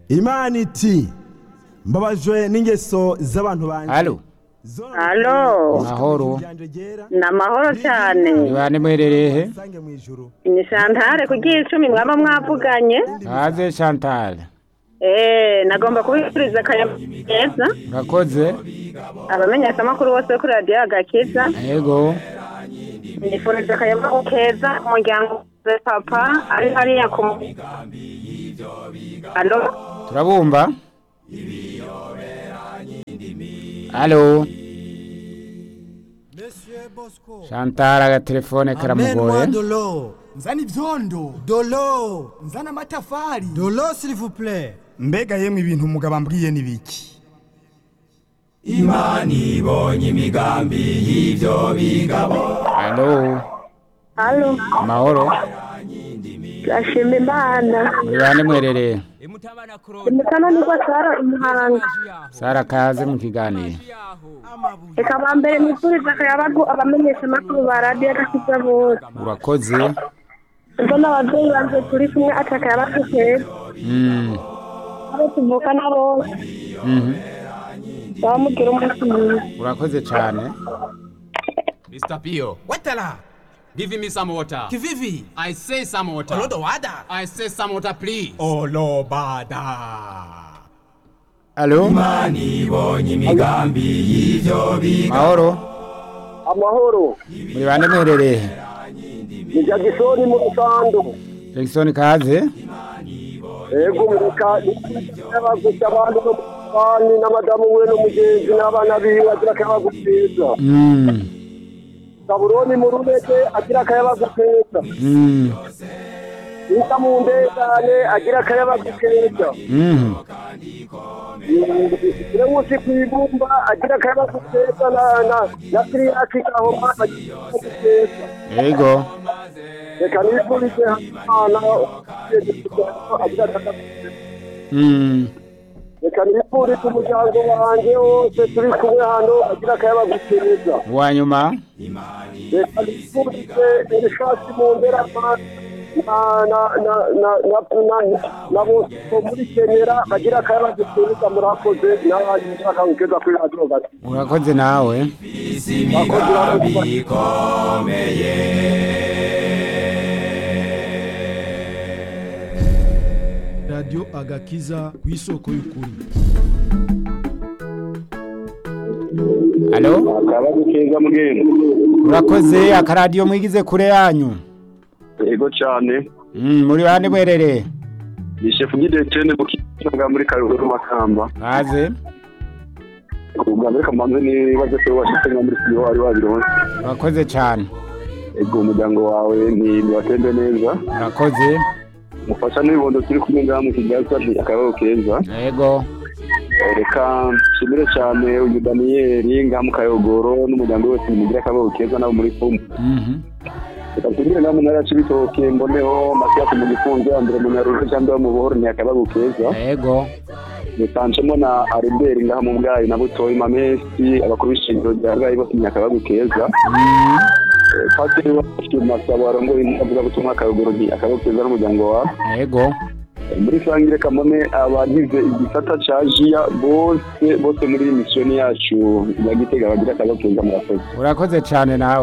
imana iti mbabajwe n'ingeso z'abantu banjye Halo. Halo. Mahoro. ni amahoro cyane Ibane mwerereye he? Sange mu ijuru. ni shantare ku icumi mwaba mwavuganye Haze Chantal. eee nagomba kubifuriza akayabo keza Urakoze? abamenyeshamakuru bose bo kuri radiyo agakiza Yego. nifuriza akayabo keza umuryango wa papa ari hariya ku Halo. Turabumva? Halo. Chantal agatelefone karamugoye. dolo nzana ivyondo dolo nzana amatafari dolo s'il vous plaît mbega yemwe ibintu umugabo ambwiye ni biki Halo. Halo. Mahoro. Gashima Imana. Muri bane mwerereye. Imikano niko Sara Umuhanga. Sara kaze mu kiganiro. Reka ba mbere nifuriza akayabagu abamenyeshamakuru ba radiyo agakiza bose. Urakoze? Ubwo n'ababyeyi banjye turi kumwe ati akayabagu keza. Mm. Abo tuvukana bose. Mhm. Baba mugira umunsi mwiza. Urakoze cyane. Mr. Pio, watala give me some water. kivivi I say some water. olodo wada I say some water, please. olobada Halo. Mahoro. amahoro Muri bane mwerereye. ni jagisoni mu rusandu Jackson kaze. ego mureka n'abagusa abandi no bani n'amadamu we n'umugenzi n'abana biwe agira akayabagu keza Mm. saburoni mu runeke agira akayabagu keza Mm. isa mu ndengane agira akayabagu keza Mhm. Iremusi ku ibumba agira akayabagu keza na na na siriyaki gahoma agira akayabagu keza Yego. reka nifurize hano agira akayabagu keza Mm. reka nifurize umuryango wanjye wose turi kumwe hano agira akayabagu keza Wanyuma. reka nifurize ibishati mu nderama na na na na na na na bose bo muri kenera agira akayabagu keza murakoze n'abandi bagira akayabagu keza kuri radiyo gati Urakoze nawe. bakoze urakoze radiyo agakiza ku isoko y'ukuri Halo. akayabagu keza mugenda Urakoze akaradiyo mwigize kure yanyu. yego cyane Mm, muri bane mwerereye. ni shefu gidetene mu kiyaga muri karuguru makamba Kaze. ubwa mbere kamanze nibaze ko washyize nka muri studio wari wabironse Urakoze cyane. ego umuryango wawe ni niwatembe neza Urakoze. mufasha n'ibibondo turi kumwe ngaha mu kigaza ni akayabagu keza Yego. reka nshimire cyane uyu daniyeli ngaha mu kayogoro n'umuryango wose mugira akayabagu keza nabo muri fumu Mhm. reka nshimire ngaha mu ntara ya cibitoke mboneho matiyasi mu gifunzo ambere mu nyarujo cyangwa mu buhoro ni akayabagu keza Yego. dusanzemo na ariberi ngaha mu bwayi na butoyi mamesi abakuru b'ishingiro rya bwayi bose ni akayabagu keza Mm. Eh, padiri wacu masabo arongoye avuga butumwa akayogoro ni akayabagu keza n'umuryango wawe Yego. muri sangire kamone abagize igisata ca jiya bose bose muri iyi misiyoni yacu ya gitega bagira akayabagu keza murakoze Urakoze cyane nawe.